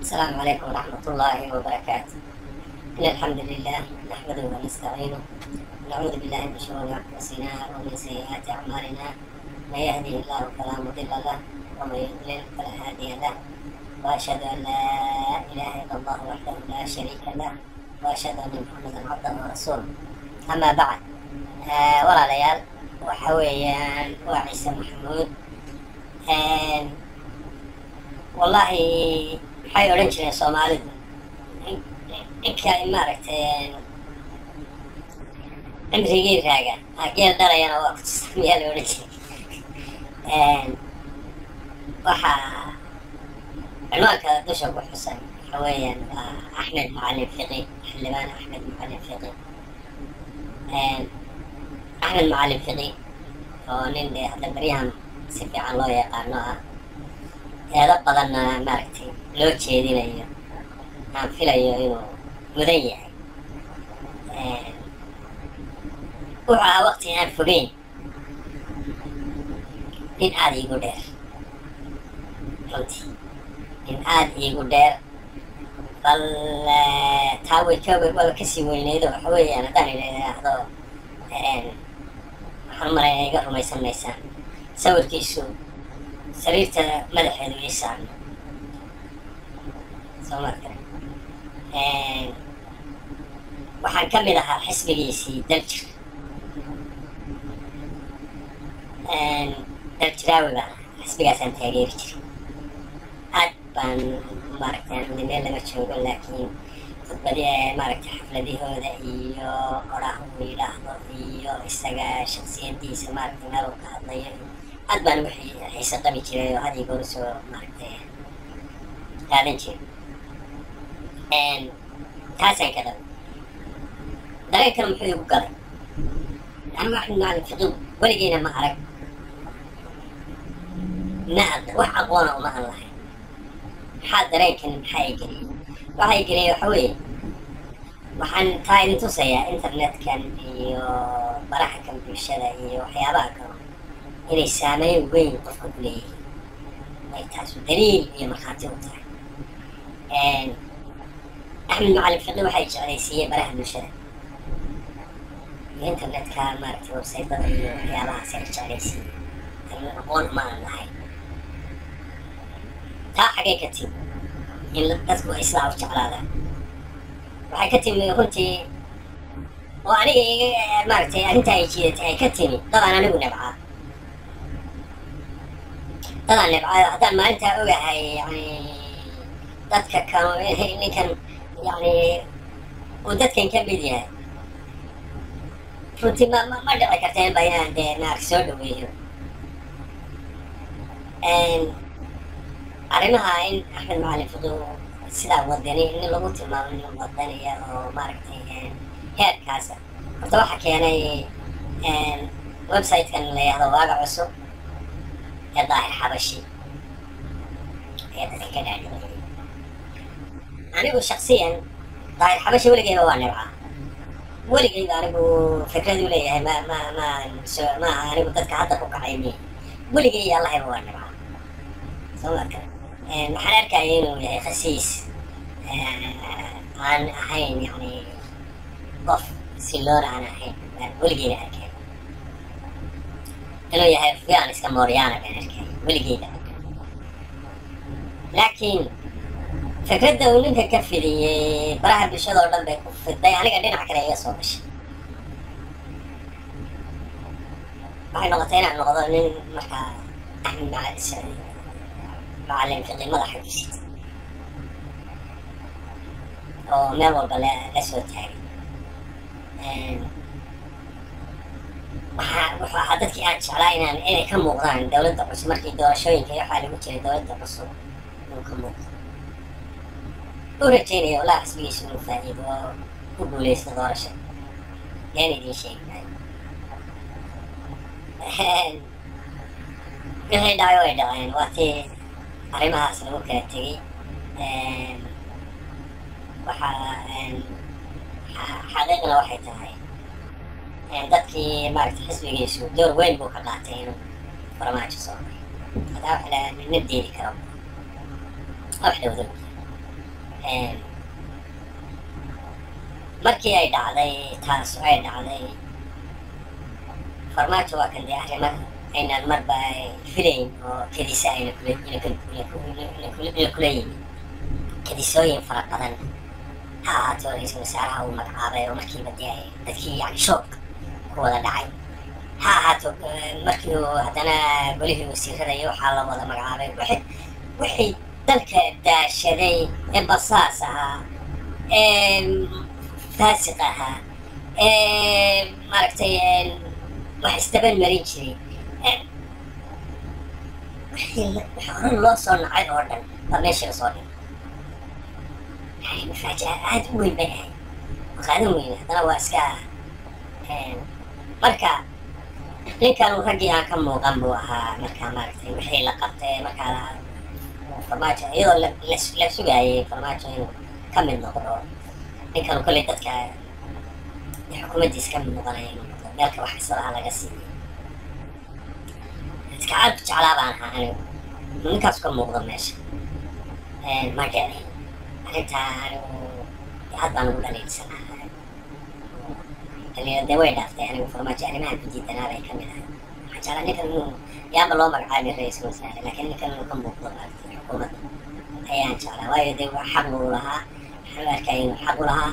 السلام عليكم ورحمة الله وبركاته إن الحمد لله نحمده ونستعينه ونعوذ بالله من شرور أنفسنا ومن سيئات أعمالنا من يهده الله فلا مضل له ومن يضلل فلا هادي له وأشهد أن لا إله إلا الله وحده لا شريك له وأشهد أن محمدا عبده ورسوله أما بعد آه ولا ليال وحويان وعيسى محمود آه والله waxay odhan jireen soomaalidu ninka maaragtay cimrigii raaga ageel dhalayana waa kutusamiyaa la odhan jiray waxaa cinwaanka dusha ku xusan waxa weeyaan waa axmed macalin fiqi xildhibaan axmed macalin fiqi axmed macalin fiqi oo nin dee hadda baryahan si fiican loo yaqaano ah eedo badanna maaragtay loo jeedinayo aan filayo inuu mudan yahay wuxuu ahaa waqti aan fogeyn nin aada iigu dheer runtii nin aada iigu dheer bal taa way ka waaba kasii weyneydo waxa weeyaan haddaan idhaahdo waxaan umalaya iga rumaysan maysaan sawirkiisu sariirta madaxeedu ii saarno soo marka waxaan ka mid ahaa xisbigiisii daljir daljiraawi baan xisbigaasaan taageeri jiray aad baan maaragtay andi meel laga joogo laakiin khudbadi maaragtay xafladahooda iyo qoraah uu yidhaahdo iyo isaga shaksiyadiisa maaragtay meel uu ka hadlayo aad baan ugu xiise qabi jiray oo had iyo goor soo maaragtay qaadan jiray taasaan ka dhaba dareenkana muxuu igu galay anu axmed macalin fiqiw weligeena ma arag ma wax aqoona uma an lahayn maxaa dareenkan maxaa i geliyay waxaa i geliyay waxa weeye waxaan taa idin tusayaa internetkan iyo baraha kan bulshada iyo waxyaabaha kale inay saameyn weyn qofka ku leeyihiin ay taasu daliil iyo markhaati u tahay axmed macalin fiqi waxay jeclaysiiyey baraha bulshada iyo internetka maaragtay websaytada iyo waxyaabahaas ay jeclaysiiyey anu aqoon uma aan lahayn taa xagay ka timi in dadku ay sidaa u jeclaadaan waxay ka timi runtii oo aniga iga maaragtay arrintaa ay jiidatay ay ka timi dadaan anigu nabcaa dadaan nabcaayo haddaan maalintaa ogahay yani dadka kan ninkan yani uu dadkan ka mid yahay runtii ma ma dhici karta inba inaan dee naar soo dhaweeyo arrimaha in axmed macalin fiqi sidaa wadani nin lagu tilmaamo nin wadaniya oo maaragtay heerkaasa horta waxaa keenay website-kan la yahdo waaga cusub ee daahir xabashi ayaa dadka ka dhaadhiciyay anigu shaksiyan daahir xabashi weligeyba waa nibcaa weligeyba anigu fikradu leeyahay ma ma ma so ma anigu dadka hadda ku kacay mi weligey allahayba waa nibcaa soo marka waxaan arkaya inuu yahay khasiis aan ahayn yani qof siloon aan ahayn baan weligeyba arkay inuu yahay fiican iska mooryaana baan arkay weligeyba laakiin fikradda uu ninka ka fidiyey baraha bulshada oo dhan bay ku fiday aniga dhinac kale iga soo gashay waxay noqotay inaan noqdo nin markaa axmed macalin macalin fiqi madaxa ku sita oo meel walba la la soo taagay waxaa wuxuu ahaa dadkii aan jeclaa inaan inay ka muuqdaan dowladda cusub markii doorashooyinka iyo waxaa lagu jiray dowladda cusub inuu ka muuqdo u rajeynaya walaa xisbigiisa inuu faa'iido oo ku guuleysto doorasha yaan idiin sheegi maayo wixii dhacay way dhaceen waa tii arrimahaas lagu kala tegey waxaa xaqiiqna waxay tahay dadkii maaragtay xisbigiisu door weyn buu ka qaatay inuu farmaajo soo maray hadaa wax la nina diidi karo wax dhowda markii ay dhacday taas ay dhacday farmaajo waa kan dee arrima aynaan marba filayn oo kedisa ayna kula kula yimid kedisooyin fara badan ha ahaato ra-iisul wasaaraha uu magacaabay oo markiiba dee dadkii yani shoobka ku wada dhacay ha ahaato markii uu haddana golihii wasiirada iyo waxaa la wada magacaabay wixii wixii dalka daashaday ee basaas ahaa ee faasiq ahaa ee maaragtay wax isdaban marin jiray wixii hore loo soo nacay oo dhan baa meesha soo dhigay yani mafaajica aad u weyn bay ahayd maqaadan weyn haddana waa iska marka ninkan raggii aan ka muuqan buu ahaa markaa maaragtay wixii la qabtay markaa farmaajo iyadoo la sugaayay farmaajo inuu ka mid noqdo ninkan kolley dadka xukuumaddiis ka mid noqonaya inuu noqdo meelka wax kastaba laga siiyey dadka aad ku jeclaa baan ahaa anigu ninkaas ka muuqdo meesha ma jeclay arrintaa anigu aad baan ugu dhaliilsanaa dee way dhaaftay anigu farmaajo arrimaha ku diidanaa bay ka mid ahay waxaan jeclaa ninkan inuu yaaba loo magacaabay ra-iisul wasaare laakiin ninkan inuu ka muuqdo maaragtay xukuumadda ayaan jeclaa waayo dee waa xaq uu lahaa waxaan u arkaya inuu xaq u lahaa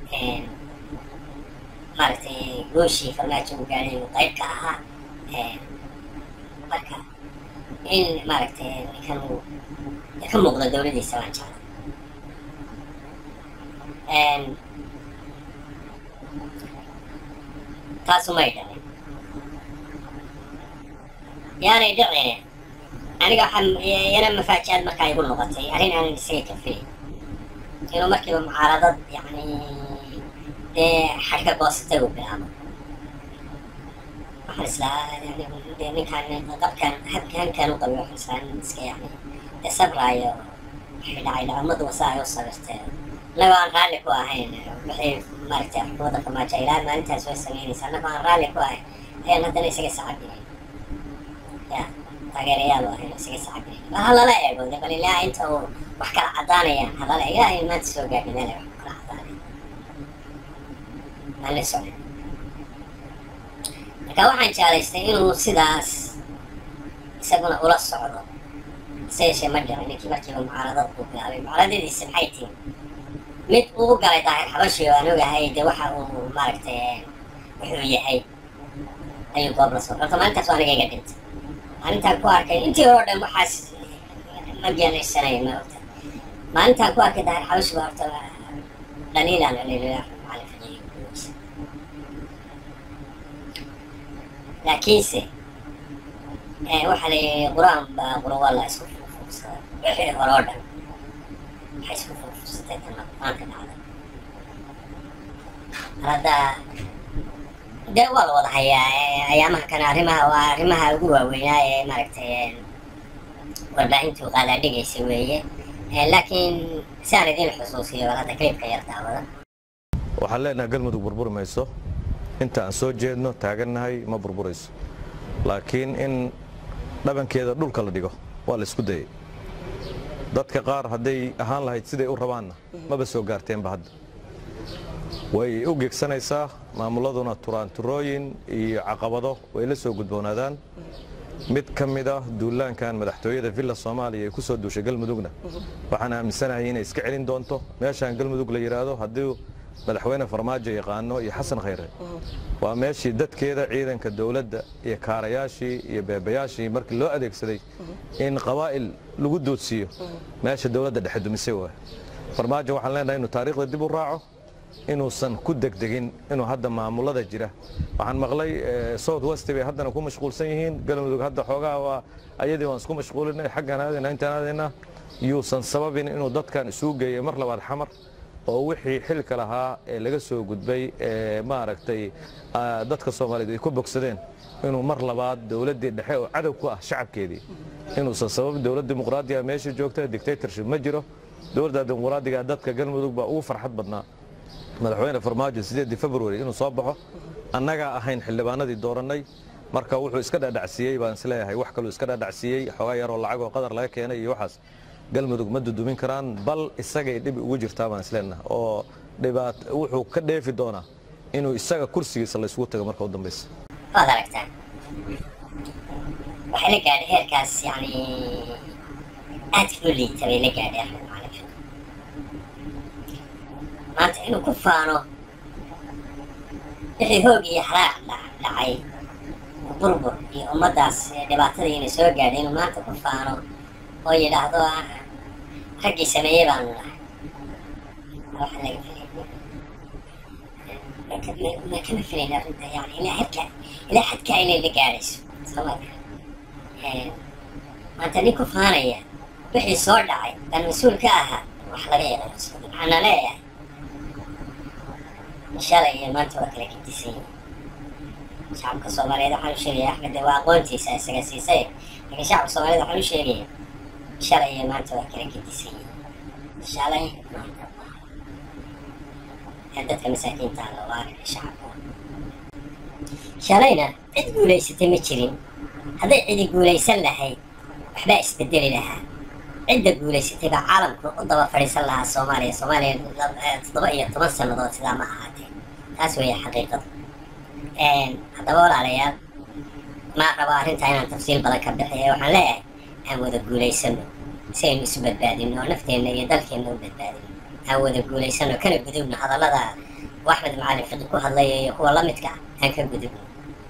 maaragtay gooshii farmaajo uu gaadhay inuu qayb ka ahaa marka in maaragtay ninkan uu ka muuqdo dowladiisa waan jeclaa taasumay dhicin yaanay dhicin aniga waxaa yana mafaajiaad markaa igu noqotay arrin aanan isaga kafilay inuu markiiba mucaaradad yani dee xadhka goosatay uu bilaabo waxaan islaa yani dee ninkaan qabkan habkankan u qabiy waxaan islaa nin iska yani dee sabraayo waxay dhacay dhaqamadu wasa ay u sabirtee annagoo aan raalli ku ahayn wixii maaragtay xukuumadda farmaajo ilaa maalintaas way samaynaysa annagoo aan raalli ku ahayn ayaan haddana isaga sacabinay ya taageerayaal u ahayn isaga sacabinay bal ha lala eego de bal ilaa inta uu wax kala caddaanayaan halala ilaa ay maanta soo gaadhay meel ay wax kala caddaanaya aan la socon marka waxaan jeclaystay inuu sidaas isaguna ula socdo se yeeshee ma dhicin ninkii markiiba mucaaradad buu bilaabay mucaaradadiisi maxay tihi mid uu galay daahir xabashi oo aan ogahay dee waxa uu maaragtay wuxuu yahay ayuu goob la soo horta maalintaas waa aniga iga dhintay maalintaan ku arkay intii hore o dhan waxaas ma geelaysanayo ma ogta maalintaan ku arkay daahir xabashi baa horta dhaliilaan dhaliilaya macalin fajiyo laakiinse waxaa la yidhi qur-aan baa qurwalla isku fuufuursada wixii hore oo dhan waxay isku fuufuursatay tan maanta dhacday hadda dee waa la wada hayaa ayaamaha kana arrimaha waa arrimaha ugu waaweynaa ee maaragtay warbaahintu qaadaa dhigaysa weeye laakiin si aan idiin xusuusiyo bal hadda clipka yar daawada waxaan leenahay galmudug burburi mayso inta aan soo jeedno taagannahay ma burburayso laakiin in dhabankeeda dhulka la dhigo waa la isku dayay dadka qaar hadday ahaan lahayd siday u rabaanna maba soo gaarteenba hadda way u gegsanaysaa maamuladuna turaanturooyin iyo caqabado way la soo gudboonaadaan mid ka mid ah duulaankan madaxtooyada villa soomaaliya ee ku soo duushay galmudugna waxaan aaminsanahay inay iska celin doonto meeshaan galmudug la yidhaahdo haddii madaxweyne farmaajo yaqaano iyo xasan khayre waa meeshii dadkeeda ciidanka dowladda iyo kaarayaashii iyo beebayaashii markii loo adeegsaday in qabaa'il lagu doodsiiyo meesha dowladda dhexe dumisay waay farmaajo waxaan leenahay inuu taariikhda dib u raaco inuusan ku degdegin inuu hadda maamulada jira waxaan maqlay south west bay haddana ku mashquulsan yihiin galmudug hadda xoogaha waa ayadii waan isku mashquulinay xaggan aadayna intaan aadayna yuusan sababin inuu dadkan isugu geeyo mar labaad xamar oo wixii xilka lahaa ee laga soo gudbay ee maaragtay dadka soomaaliyeed ay ku bogsadeen inuu mar labaad dowladdii dhexe oo cadow ku ah shacabkeedii inuusan sababin dowlad dimuqraadiga meesha joogta dictatorship ma jiro dowladda dimuqraadiga dadka galmudug baa ugu farxad badnaa madaxweyne farmaajo sideedii february inuu soo baxo annagaa ahayn xildhibaanadii doorannay marka wuxuu iska dhadhacsiiyey baan isleeyahay wax kaluu iska dhadhacsiiyey xoogaa yaroo lacag oo qadar laga keenay iyo waxaas galmudug ma dudumin karaan bal isagay dhib ugu jirtaa baan isleenaha oo dhibaat wuxuu ka dheefi doonaa inuu isaga kursigiisa laysgu tago marka u dambaysa waad aragtaan waxay la gaadhay heerkaas yani aad u liita bay la gaadhay axmed macalin fiqi maanta inuu ku faano wixii hoog iyo xaraaq dhacay burbur iyo ummaddaas dhibaatadii inay soo gaadhay inuu maanta ku faano oo yidhaahdo raggii sameeyey baanu nahay waxaa laga filay ma kama filayn arrinta yani ilaa xadka ilaa xadka inay la gaadhayso soomaalka maanta nin ku faanaya wixii soo dhacay baan mas-uul ka ahaa wax laga yaqaanso maxaana leeyahay shalay iyo maanta waa kala gedisan yihin shacabka soomaaliyeed waxaan u sheegaya axmed de waa aqoontiisa isaga siisay laakiin shacabka soomaaliyeed waxaan u sheegaya shalay iyo maanta waa kala gedisan yihin shalay maanta dadka masaakiinta la waaraya shacabka shalayna cid guulaysatay ma jirin hadday cidi guulaysan lahayd waxbaa isbedeli lahaa cidda guulaysatay baa caalamku u daba fadhiisan lahaa soomaaliya soomaaliya toddoba iyo toban sannadood sidaa ma ahaatee taas weeye xaqiiqadu haddaba walaalayaal ma rabo arrintaa inaan tafsiil badan ka bixiya waxaan leeyahay aan wada guulaysano si aynu isu badbaadino oo nafteenna iyo dalkeenna u badbaadino aan wada guulaysano kana gudubno hadallada u axmed macalin fiqi ku hadlaya iyo kuwa la midka ah aan ka gudubno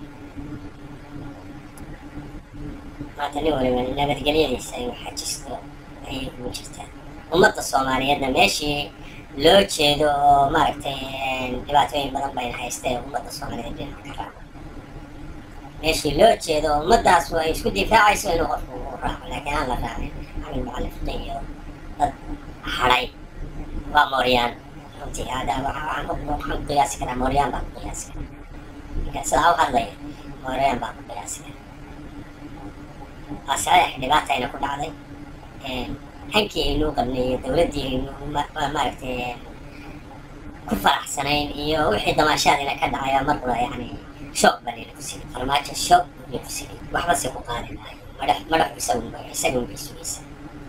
maanta nin waliba nabadgelyadiisa inuu xajisto ayay ugu jirtaa ummadda soomaaliyeedna meeshii loo jeedo oo maaragtay dhibaatooyin badan bayna haystee ummadda soomaaliyeed dhinac ka raaco meeshii loo jeedo oo ummaddaas ay isku difaacayso inuu qofku u raaco laakiin aan la raacin axmed macalin fiqi iyo dad hadhay waa mooryaan runtii hada waxaan ku qiyaasi karaa mooryaan baan ku qiyaasi karaa ninka sidaa u hadlaya mooryaan baan ku qiyaasi karaa waa saxiix dhibaata ayna ku dhacday hankii aynuu qabnay iyo dowladdii aynu maaragtay ku faraxsanayn iyo wixii damaashaadina ka dhacay mar qura yani shoog baa layna ku sinay farmaajo shoog baa ku sinay waxba se ku qaadi maayo madax madaxu isagunba isaga unbay sugaysa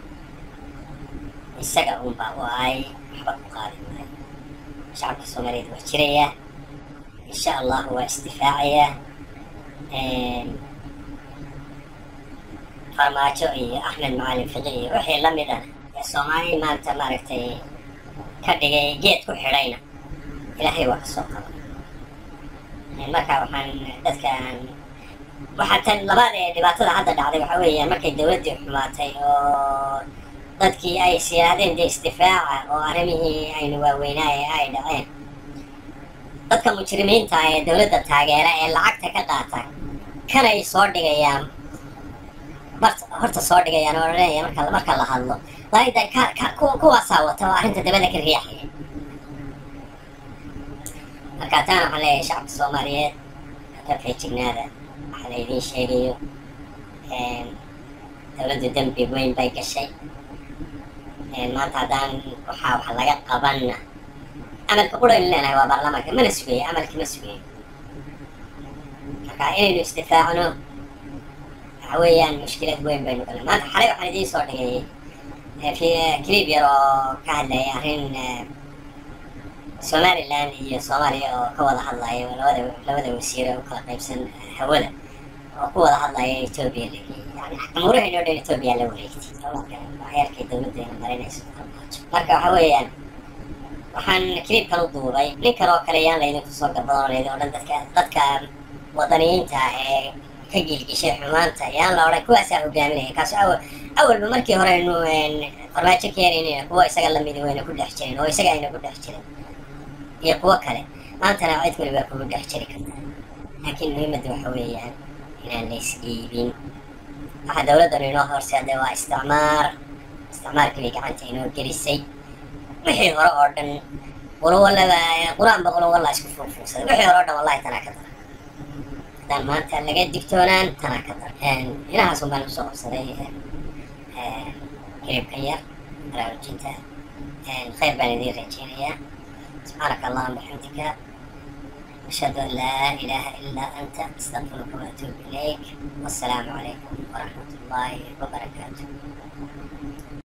isaga unbaa u ahay waxba ku qaadi maayo shacabka soomaaliyeed waa jiraya insha allah waa isdifaacaya farmaajo iyo axmed macalin fiqi iyo wixii la mid ah ee soomaali maanta maaragtay ka dhigay geed ku xidhayna ilaahay waa kasoo qaba marka waxaan dadkaan waxaa tan labaad ee dhibaatada hadda dhacday waxaa weeyaan markay dowladdii xumaatay oo dadkii ay is yidhaahdeen dee isdifaaca oo arrimihii aynu waaweynaaye ay dhaceen dadka mujrimiinta ee dowladda taageera ee lacagta ka qaata kanay soo dhigayaan horta soo dhigayaan oo leeya marka marka la hadlo laayda ka ka kuwaasaa wata oo arrinta dabada ka riixaya marka taana waxaan leeyahay shacabka soomaaliyeed ka feejignaada waxaa laydiin sheegayo dowladdu dembi weyn bay gashay maanta haddaan waxaa wax laga qabanna amalka quraynu leenahay waa baarlamaanka mana sugayo amalka ma sugayo marka inaynu isdifaacno waxa weeyaan mushkilad weyn baynu galnay maanta xalay waxaan idiin soo dhigay clip yar oo ka hadlaya arrin somaliland iyo soomaaliya oo ka wada hadlaya labada labada wasiire u kala qaybsan hawada oo ku wada hadlaya etoobiya yani amuurahaynoo dhan etoobiya la wareegtay waxyaalkay dowladdeena marinayso marka waxa weeyaan waxaan clipkan u duubay nin kale oo kale yaan laydinku soo garbadoon laydin odhan dadka dadka wadaniyiinta ee ka giilgishay xumaanta yaan la odhan kuwaasaa hogaaminaya kaaso awal awalba markii hore aynu farmaajo keenaynayna kuwa isaga lamidi wayna ku dhex jirin oo isaga ayna ku dhex jirin iyo kuwo kale maantana cid waliba kugu dhex jiri kartaa laakiin muhiimadda waxa weeyaan inaan la isdhiibin waxa dowladdan inoo horseeday waa isticmaar isticmaarkii gacanta inoo gelisay wixii hore oo dhan qulowalaba qur-aanba qulowalla isku fuufuugsaday wixii hore oo dhan wallahi tanaa ka dara haddaan maanta laga digtoonaan tanaa ka dara inahaas un baan usoo qabsaday hilibkan yar baraarujinta khayr baan idiin rajeynayaa سبحانك اللهم وبحمدك أشهد أن لا إله إلا أنت أستغفرك وأتوب إليك والسلام عليكم ورحمة الله وبركاته